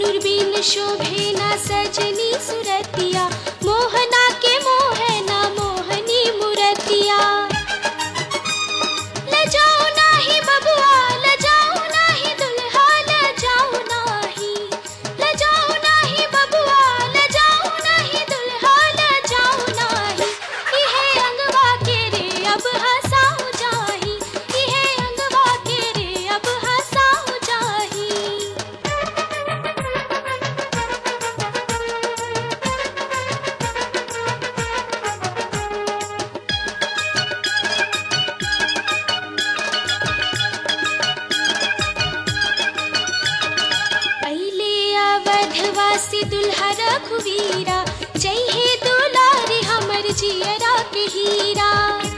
सिनुर बिन शोभे ना सजनी सुरतिया मोहना के मोहना मोहनी मुरतिया लजाओ नाही बबुआ लजाओ नाही दुल्हा लजाओ नाही लजाओ नाही बबुआ लजाओ नाही दुल्हा लजाओ नाही इहे अंगवा के रे अब हंसाओ जाही इहे अंगवा के रे अब हंसाओ जाही पहले अवधवासी दुल्हा रघुवीरा जय हे दुलारी हमर जियरा के हीरा